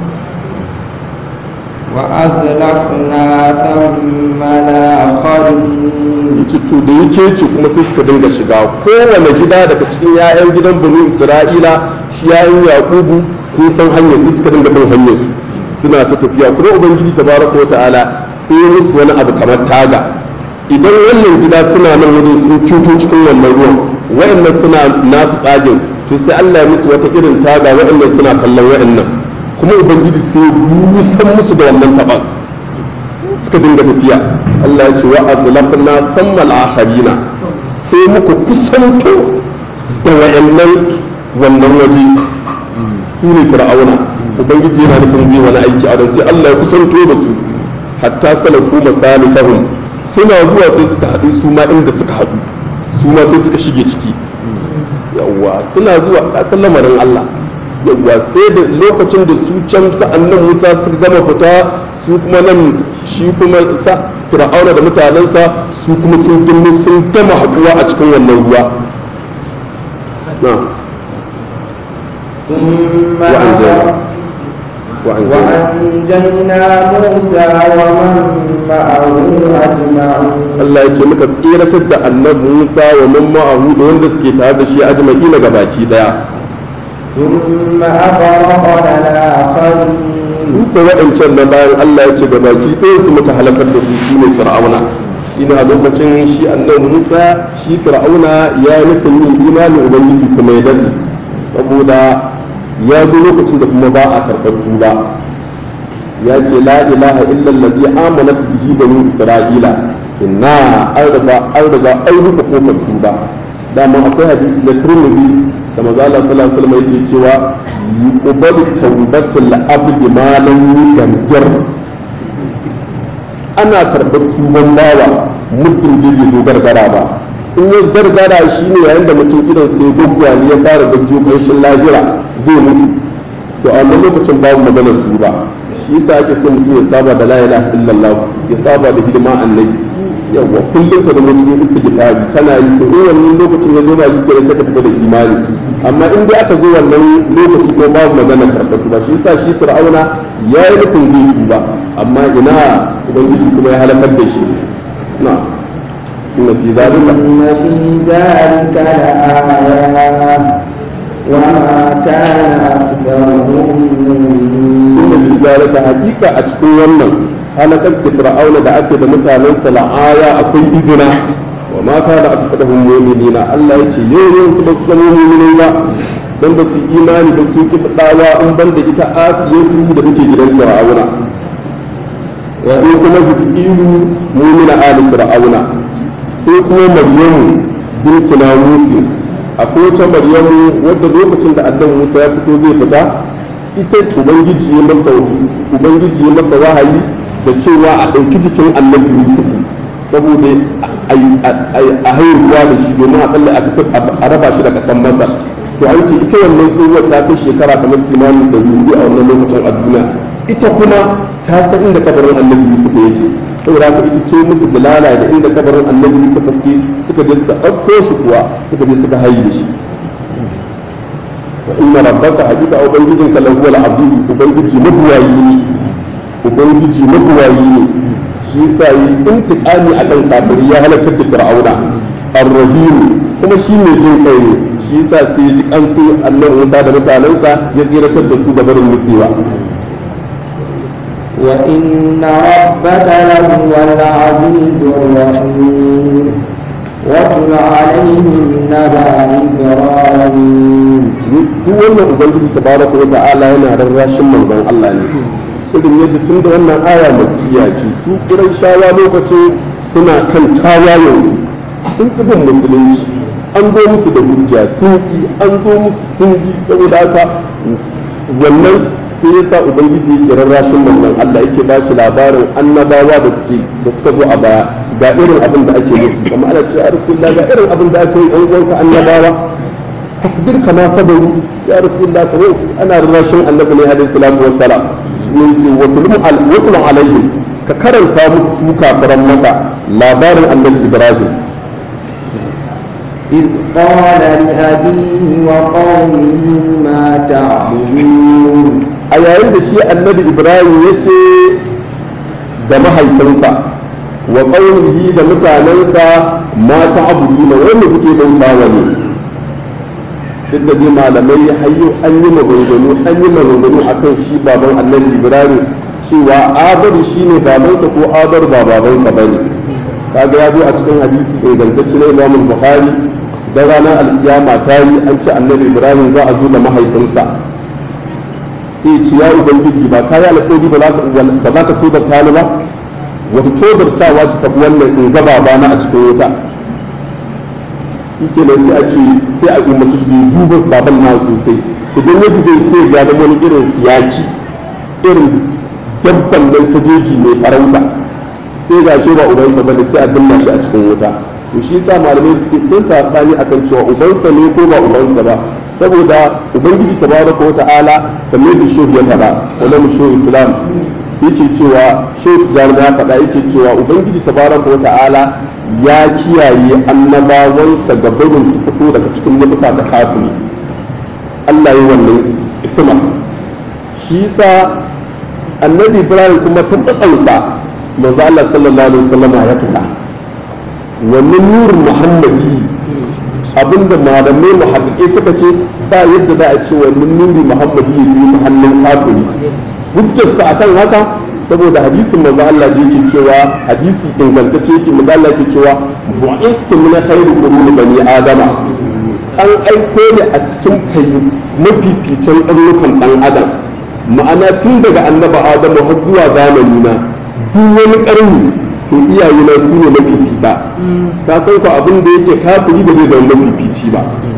وأزلفنا ثم الآخرين yace to da yake ce kuma sai suka dinga shiga kowane gida daga cikin 'ya'yan gidan banu isra'ila shi 'ya'yan yakubu sun san hanyar sai suka dinga bin hanyar su suna ta tafiya kuma ubangiji tabaraka wa ta'ala sai musu wani abu kamar taga idan wannan gida suna nan wajen sun cuto cikin wannan ruwan wa'annan suna nasu tsagin to sai Allah ya musu wata irin taga wa'annan suna kallon wa'annan kuma ubangiji sai ya busan musu da wannan taban suka dinga tafiya Allah ya ce wa azlafna sammal akharina sai muka kusanto da wa'annan wannan waje su ne fir'auna ubangiji yana nufin zai wani aiki a don sai Allah ya kusanto da su hatta salaku masalikahum suna zuwa sai suka haɗu su ma inda suka haɗu su ma sai suka shige ciki yawwa suna zuwa kasan lamarin Allah yawwa sai da lokacin da su can sa'annan Musa suka gama fita su kuma nan shi kuma sa fir'auna da mutanensa su kuma sun gini sun gama haɗuwa a cikin wannan ruwa na ثم وأنجينا وأنجينا وأنجينا موسى ومن معه أجمعين Allah ya ce muka tsiratar da annabi Musa wa man ma'ahu da wanda suke tare da shi ajma'i na gabaki daya ثم أغرقنا الآخرين su ko waɗancan na bayan Allah ya ce gabaki ɗayan su muka halakar da su shine fir'auna shine a lokacin shi annabi Musa shi fir'auna ya yi nufin yin imanin ubangiji kuma ya dade saboda ya zo lokacin da kuma ba a karɓar tuba ya ce la ilaha illa allazi amanat bihi banu isra'ila inna an riga an riga an rufe kofar tuba dama akwai hadisi na Tirmidhi da manzo Allah sallallahu alaihi wasallam yake cewa yuqbalu tawbatul abdi ma lam yugaggir ana karɓar tuban bawa muddin da bai zo gargara ba in ya gargara shi ne yayin da mutum idan sai gwaggwani ya fara gajjo ƙanshin lahira zai mutu to a wannan lokacin babu maganar tuba shi yasa ake so mutum ya saba da la ilaha illallah ya saba da hidima annabi yawa kullum ka zama cikin istighfari kana yi to in wannan lokacin ya zo ba shi kenan sai ka tafi da imani amma in dai aka zo wannan lokaci ko babu maganar karɓar tuba shi yasa shi fir'auna ya yi nufin zai tuba amma ina ubangiji kuma ya halakar da shi na'am إن في ذلك إن في ذلك لآية وما كان أكثرهم مؤمنين inda fi zalika hakika a cikin wannan halakar da fir'auna da ake da mutanen sa la'aya akwai izina wa ma kana aksaruhum mu'minina Allah yace yayin su ba su zama mu'minai ba dan ba su imani ba su ki dawa in ban da ita asiyatu da take gidan fir'auna sai kuma bisu mu'mina ali fir'auna sai kuma maryamu bintu namusi akwai wata maryamu wadda lokacin da annabi Musa ya fito zai fita ita ubangiji ya masa ubangiji ya masa wahayi da cewa a ɗauki jikin annabi Yusuf saboda a haihuwa da shi domin a tsalle a raba shi da ƙasar Masar to an ce ita wannan tsohuwar ta kai shekara kamar kimanin da biyu a wannan lokacin a duniya ita kuma ta san inda kabarin annabi Yusuf yake saboda haka ita ce musu dalala da inda kabarin annabi Yusuf suke suka je suka ɗauko shi kuwa suka je suka hayi da shi wa inna rabbaka hakika ubangijin ka lahu wal abdu ubangiji mabuwayi ne ubangiji mabuwayi ne shi yasa yi intiqami akan kafiri ya halaka da fir'auna ar-rahim kuma shi ne jin kai ne shi yasa sai ya ji kansu annabi Musa da mutanensa ya tsiratar da su da barin nutsewa وإن ربك لهو العزيز الرحيم واتل عليهم نبأ إبراهيم duk wannan ubangiji tabaraka wa ta'ala yana rarrashin manzon Allah ne irin yadda tun da wannan aya makiya ce su kiran shawa lokacin suna kan tawayen sun bin musulunci an zo musu da hujja sun ki an zo musu sun ji saboda haka wannan sai ya sa ubangiji ya rarrashin manzon Allah yake ba shi labarin annabawa da suke da suka zo a baya ga irin abin da ake musu kamar ana cewa rasulullah ga irin abin da ake yi an uwanka annabawa fasbir kama sabaru ya rasulullah ka yau ana rarrashin annabi ne alaihi salatu wassalam ne ce wa tulum alaihim ka karanta musu su kafiran maka labarin annabi ibrahim إذ قال لأبيه وقومه ما تعبدون a yayin da shi annabi ibrahim ya ce da mahaifinsa wa ƙaunihi da mutanensa mata abudu na wanda kuke bauta wa ne duk da dai malamai hayyo an yi maganganu an yi maganganu akan shi baban annabi ibrahim cewa abar shi ne babansa ko abar ba babansa ba ne kaga ya zo a cikin hadisi ingantacce na imamul bukhari da ranar alkiyama ta yi an ce annabi ibrahim za a zo da mahaifinsa sai ce ya ubangiji ba kayi alƙawari ba za ka tobar tani ba wata tobarcawa ce ta wannan in gaba ba na a cikin wuta shi nan sai a ce sai a umarci shi duba baban na sosai idan ya dube sai ya ga wani irin siyaki irin dabban nan ta jeji mai farauta sai ga shi ba ubansa bane sai a danna shi a cikin wuta to shi sa malamai suke tun safani akan cewa ubansa ne ko ba ubansa ba saboda ubangiji tabaraka wa ta'ala kamar da shehu ya faɗa wala mu shehu islam yake cewa shehu tijani ya faɗa yake cewa ubangiji tabaraka wa ta'ala ya kiyaye annabawansa ga barin su fito daga cikin nufuka da kafiri Allah ya wannan isma shi sa annabi ibrahim kuma tabbatansa manzo Allah sallallahu alaihi wasallam ya fita wannan nurin muhammadi abinda malamai muhaddike suka ce ba yadda za a ce wannan nuri muhammadi ya biyu ta hannun kafiri hujjarsa akan haka saboda hadisin manzo Allah da yake cewa hadisi ingantacce yake manzo Allah yake cewa bu'istu min khairu quruni bani adama an aiko ne a cikin kai mafificin ɗaurukan ɗan adam ma'ana tun daga annaba adamu har zuwa zamani na duk wani ƙarni to iyaye na su ne mafifita ka san ko abin da yake kafiri ba zai zama mafifici ba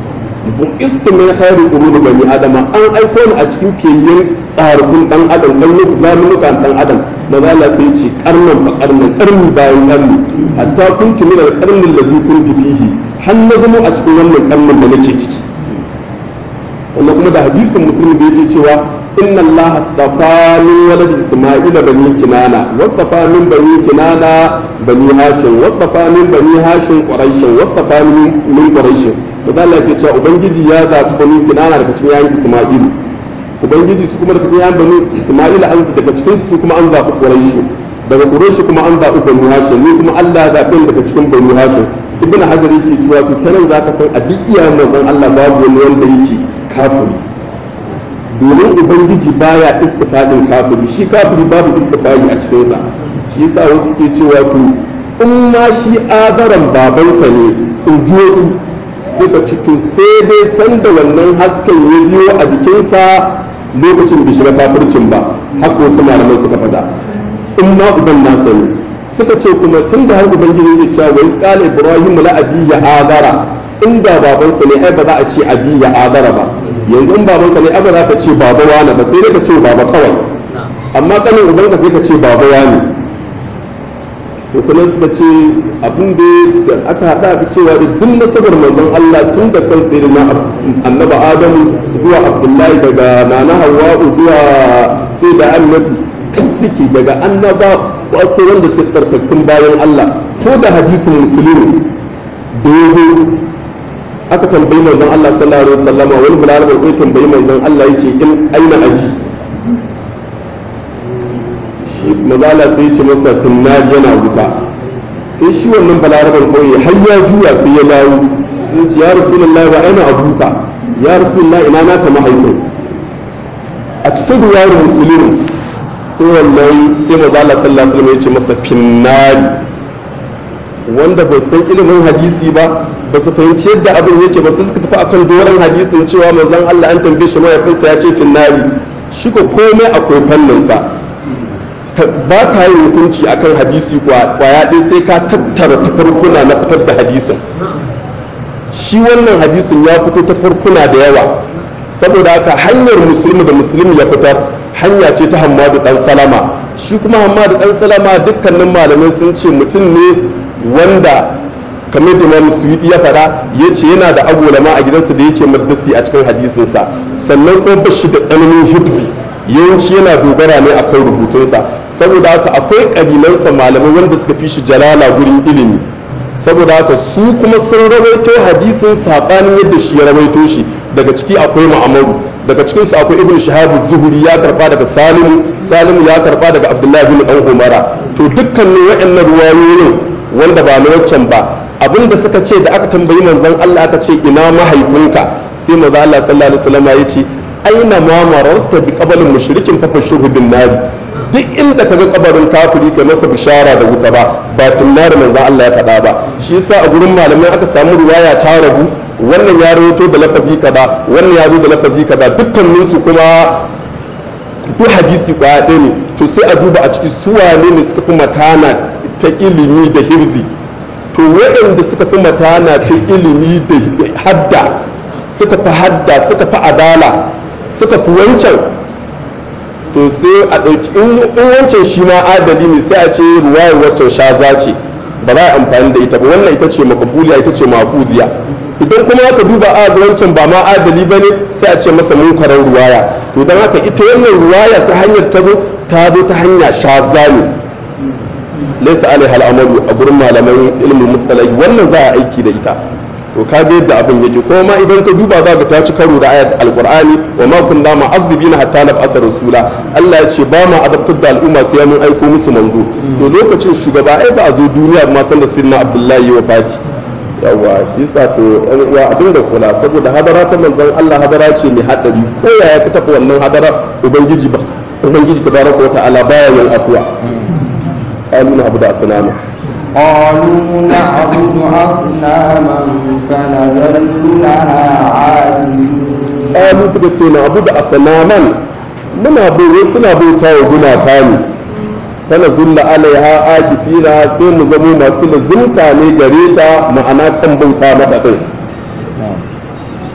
bu'istu min khairi quruni bani adama an aiko ni a cikin fiyayyen tsarukun dan adam dan nuku zamanukan dan adam maza Allah sai ce karnan fa karnan karni bayan karni hatta kuntu min al-qarni alladhi kuntu fihi har na zama a cikin wannan karnin da nake ciki sannan kuma da hadisin muslim da yake cewa inna Allah astafa min walad isma'ila bani kinana wastafa min bani kinana bani hashim wastafa min bani hashim quraish wastafa min min quraish to da Allah yake cewa ubangiji ya zaɓi bani kinana daga cikin yayin isma'ilu ubangiji su kuma daga cikin yayin bani isma'ila an daga cikin su kuma an zaɓi quraish daga quraish kuma an zaɓi bani hashim ni kuma Allah ya zaɓi daga cikin bani hashim ibn hajar yake cewa to kenan zaka san a duk iyayen manzon Allah babu wani wanda yake kafiri domin ubangiji baya istifadin kafiri shi kafiri babu istifadi a cikinsa shi yasa wasu suke cewa to in ma shi adaran babansa ne in ji wasu suka ci to sai dai san da wannan hasken ya biyo a jikinsa lokacin bai shiga kafircin ba haka wasu malaman suka faɗa in ma uban nasa ne suka ce kuma tun da har ubangiji ya cewa wai tsala ibrahim la abiya adara inda babansa ne ai ba za a ce abiya adara ba yanzu in babanka ne aba za ka ce baba wani ba sai dai ka ce baba kawai amma kanin ubanka sai ka ce baba wani to kuma suka ce abin da aka haɗa aka cewa da duk nasabar manzon Allah tun da kan sai na annaba Adamu zuwa Abdullahi daga nana Hawwa'u zuwa sai da Annatu suke daga annaba wasu wanda suke tsarkakkun bayan Allah ko da hadisin musulmi da ya zo aka tambayi manzon Allah sallallahu alaihi wasallama wani balarabar ko tambayi manzon Allah yace in aina aji shi mazala sai ya ce masa tunnari yana wuta sai shi wannan balarabar kauye har ya juya sai ya dawo sai ce ya rasulullahi wa aina abuka ya rasulullahi ina naka mahaifin a cikin ruwayar musulmi sai wannan sai mazala sallallahu alaihi wasallam ya ce masa finnari wanda bai san ilimin hadisi ba ba su fahimci yadda abin yake ba sai suka tafi akan doron hadisin cewa manzon Allah an tambaye shi mahaifinsa ya ce finnari shi ko komai akwai fanninsa ba ka yi hukunci akan hadisi kwaya ɗaya sai ka tattara tafarkuna na fitar da hadisin shi wannan hadisin ya fito ta farkuna da yawa saboda haka hanyar musulmi da musulmi ya fitar hanya ce ta hamadu dan salama shi kuma hamadu dan salama dukkanin malamai sun ce mutum ne wanda kamar da imam suyudi ya fada ya ce yana da agolama a gidansa da yake maddasi a cikin hadisinsa sannan kuma ba shi da tsananin hibzi yawanci yana dogara ne akan rubutunsa saboda haka akwai ƙabilansa malamai wanda suka fi shi jalala gurin ilimi saboda haka su kuma sun rawaito hadisin saɓanin yadda shi ya rawaito shi daga ciki akwai ma'amaru daga cikinsu akwai ibn shahab zuhuri ya karba daga salimu salimu ya karba daga abdullahi bin dan umara to dukkanin waɗannan ruwayoyin wanda ba na waccan ba abinda suka ce da aka tambayi manzon Allah aka ce ina mahaifinka sai manzo Allah sallallahu alaihi wasallam ya ce aina ma mararta bi qabalin mushrikin fa fashuhu bin nari duk inda kaga kabarin kafiri kai masa bishara da wuta ba ba tunnari manzon Allah ya faɗa ba shi yasa a gurin malamai aka samu riwaya ta rabu wannan ya rawaito da lafazi kaza wannan ya zo da lafazi kaza dukkanin su kuma duk hadisi kwaya ɗaya ne to sai a duba a ciki su wane ne suka fi matana ta ilimi da hirzi to waɗanda suka fi matana ta ilimi da hadda suka fi hadda suka fi adala suka fi wancan to sai a ɗauki in wancan shi ma adali ne sai a ce ruwayar waccan shaza ce ba za a amfani da ita ba wannan ita ce makabuliya ita ce mafuziya idan kuma aka duba a ga wancan ba ma adali ba ne sai a ce masa munkarar ruwaya to don haka ita wannan ruwaya ta hanyar ta zo ta zo ta hanya shaza ne laisa alaiha al'amalu a gurin malaman ilimin mustalahi wannan za a aiki da ita to ka ga yadda abin yake ko ma idan ka duba za ka ta ci karo da ayat alqur'ani wa ma kunna ma'adhibina hatta nab'asa rasula Allah ya ce ba ma adabtar da al'umma sai mun aiko musu manzo to lokacin shugaba ai ba a zo duniya ma san da sirna abdullahi wa fati yawa shi yasa to ɗan uwa abin da kula saboda hadara ta manzon Allah hadara ce mai hadari ko yaya ka tafi wannan hadara ubangiji ba ubangiji tabaraka wa ta'ala baya yin afuwa قالوا نعبد أصناما قالوا نعبد أصناما فنظل لها عاكفين قالوا suka ce na abu da asanaman muna bai suna bauta wa gumaka ne tana zulla alaiha akifina sai mu zamo masu lazimta ne gare ta ma'ana kan bauta mata din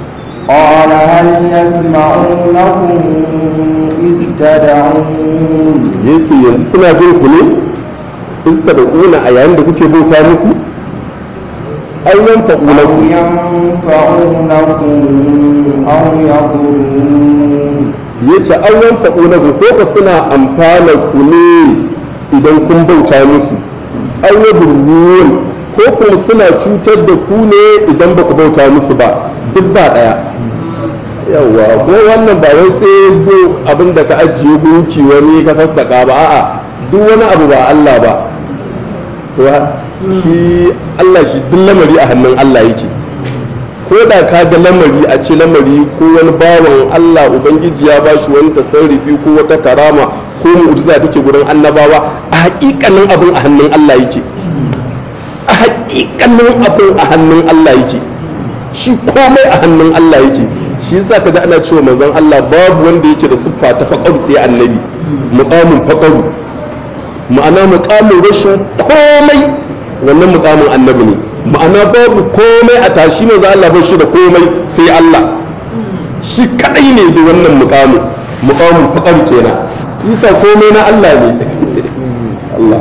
قال هل يسمعونكم إذ تدعون yace yanzu suna jin ku ne iska da kuna a yayin da kuke bauta musu ayyan أو fa'una ينفعونكم أو يضرون yace ayyan fa'una ku ko ka suna amfana ku ne idan kun bauta musu ayyaburun ko kuma suna cutar da ku ne idan ba ku bauta musu ba duk ba daya yawa ko wannan ba wai sai do abin da ka ajiye gunki wani ka sassaka ba a'a duk wani abu ba Allah ba to shi Allah shi duk lamari a hannun Allah yake ko da ka ga lamari a ce lamari ko wani bawan Allah ubangiji ya bashi wani tasarrufi ko wata karama ko mu'jiza take gurin annabawa a hakikanin abin a hannun Allah yake a hakikanin abin a hannun Allah yake shi komai a hannun Allah yake shi yasa kaga ana cewa manzon Allah babu wanda yake da siffa ta faqaru sai annabi muqamin faqaru ma'ana muqamin rashin komai wannan muqamin annabi ne ma'ana babu komai a tashi manzon Allah ba shi da komai sai Allah shi kadai ne da wannan muqamin muqamin faqaru kenan isa komai na Allah ne Allah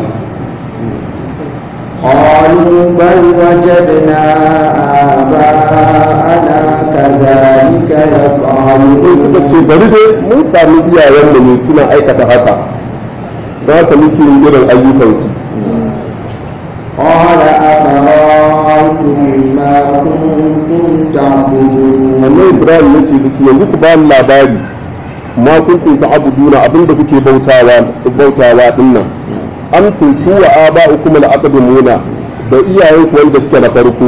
قالوا بل وجدنا آباءنا كذلك sai suka ce يفعلون bari dai mun sami iyayenmu ne suna aikata haka za ka muke yin irin ayyukansu قال أفرأيتم ما كنتم تعبدون wannan ibrahim ya ce bisu yanzu ku ba ni labari ma kuntum ta'buduna abinda kuke bautawa bautawa dinnan an tuntu wa aba'ukum al-aqdamuna da iyayenku wanda suke na farko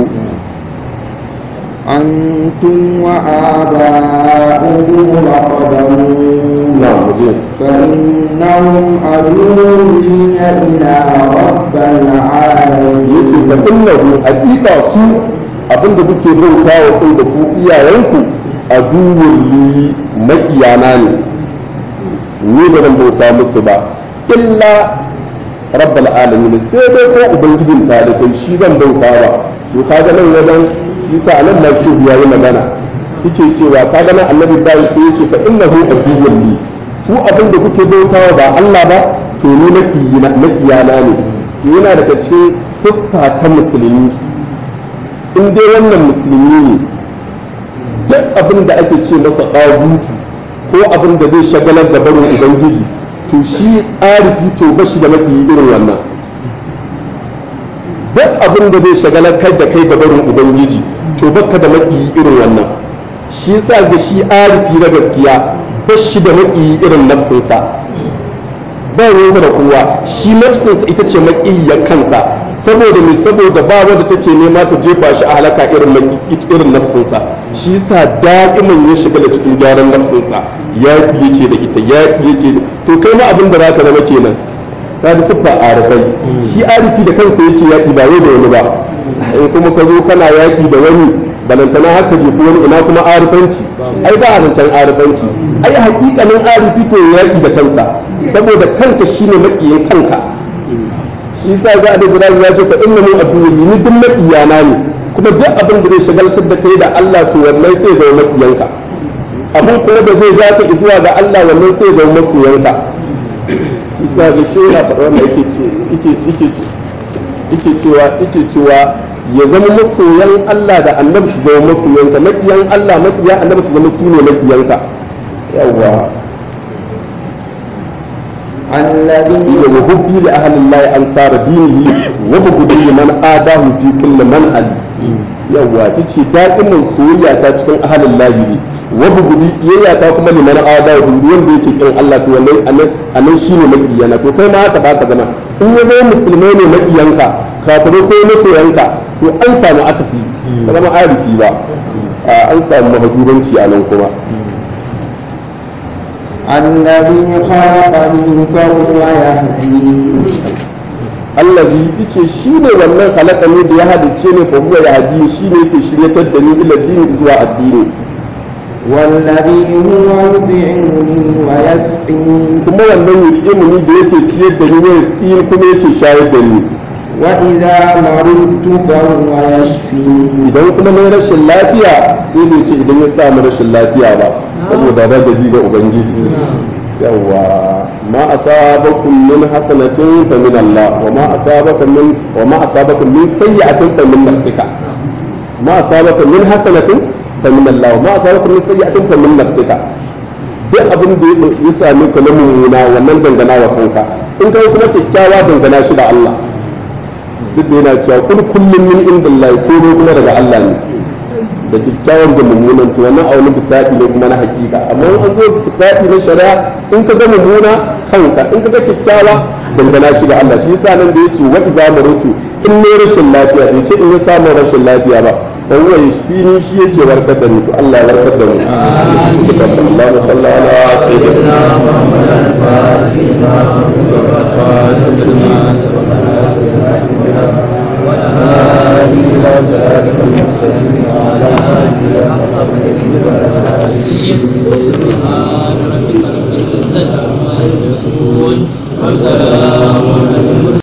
أنتم وآباؤكم الأقدمون na muje فإنهم أدوا لي إلى رب yace العالمين fa innahu haqiqa su abinda kuke bautawa kai da ku iyayenku aduwwul li makiyana ne ni ba zan bauta musu ba illa rabbal alamin sai dai ko ubangijin talibai shi zan bauta ba to kaga nan wajen shi sa nan ma shi ya yi magana yake cewa kaga nan annabi Ibrahim sai yace fa innahu aduwwul li su abin da kuke bautawa ba Allah ba to ni makiyina makiyana ne to yana daga cikin siffa ta musulmi in dai wannan musulmi ne duk abin da ake ce masa ɗagutu ko abin da zai shagalar da barin ubangiji to shi arifi to ba shi da mafi irin wannan duk abin da zai shagalar kai da kai da barin ubangiji to baka da mafi irin wannan shi sa ga shi arifi na gaskiya ba shi da mafi irin nafsinsa ba ruwansa da kowa shi nafsinsa ita ce maƙiyyar kansa saboda mai saboda ba wanda take nema ta jefa shi a halaka irin maƙi- irin nafsinsa shi sa da'iman ya shiga da cikin gyaran nafsinsa ya yake da ita ya yake da to kai ma abin da zaka zama kenan ta da siffa arifai shi arifi da kansa yake yaƙi ba wai da wani ba in kuma ka zo kana yaƙi da wani balantana haka jefi wani ina kuma arifanci ai ba a zancen arifanci ai hakikanin arifi to ya yaƙi da kansa saboda kanka shine maƙiyin kanka shi yasa ga da Ibrahim ya ce fa inna min aduwwi ni duk maƙiyana ne kuma duk abin da zai shagaltar da kai da Allah to wannan sai ga maƙiyanka abin kuma da zai ja ka zuwa ga Allah wannan sai ga masoyanka isa ga shi yana faɗa wannan yake ce yake yake ce yake cewa yake cewa ya zama masoyan Allah da annabi su zama masoyanka maƙiyan Allah maƙiyan annabi su zama su ne maƙiyanka yawwa الذي wa hubbi li ahli Allah ansar dinihi wa bughdi liman adahu fi kulli manhal yawwa tace da'imin soyayya ta cikin ahli Allah ne wa bughdi yayya ta kuma liman adahu wanda yake kin Allah to wannan anan anan shine makiyana to kai ma haka baka zama in ya zama musulmai ne makiyanka kafirai ko masoyanka to an samu akasi ka zama arifi ba an samu mahajuranci a nan kuma الذي خلقني فهو يهدين allazi yace shine wannan halaka ne da ya hadice ne fa huwa yahdi shine yake shiryatar da ni ila dini zuwa addini والذي هو يطعمني ويسقين kuma wannan yul'imu ni da yake ciyar da ni ne yin kuma yake shayar da ni وإذا مرضت فهو يشفين idan kuma na rashin lafiya sai bai ce idan ya samu rashin lafiya ba saboda radadi ga ubangiji yawa ma asabakum min hasanatin fa min Allah wa ma asabakum min wa ma asabakum min sayyi'atin fa min nafsika ma asabakum min hasanatin fa min Allah wa ma asabakum min sayyi'atin fa min nafsika duk abin da ya same ka na mummuna wannan dangana wa kanka in kai kuma kyakkyawa dangana shi da Allah duk da yana cewa kul kullum min indillahi ko kuma daga Allah ne da kyakkyawan da mummunan to wannan a wani bisati ne kuma na hakika amma in an zo bisati na shari'a in ka ga mummuna kanka in ka ga kyakkyawa dangana shi da Allah shi yasa nan da yace wa idza marutu in ne rashin lafiya sai ce in ya samu rashin lafiya ba fa huwa yashfini shi yake warkar da ni to Allah ya warkar da mu Allahumma salli ala sayyidina محمد الفاتح لما أغلق والخاتم لما سبق ناصر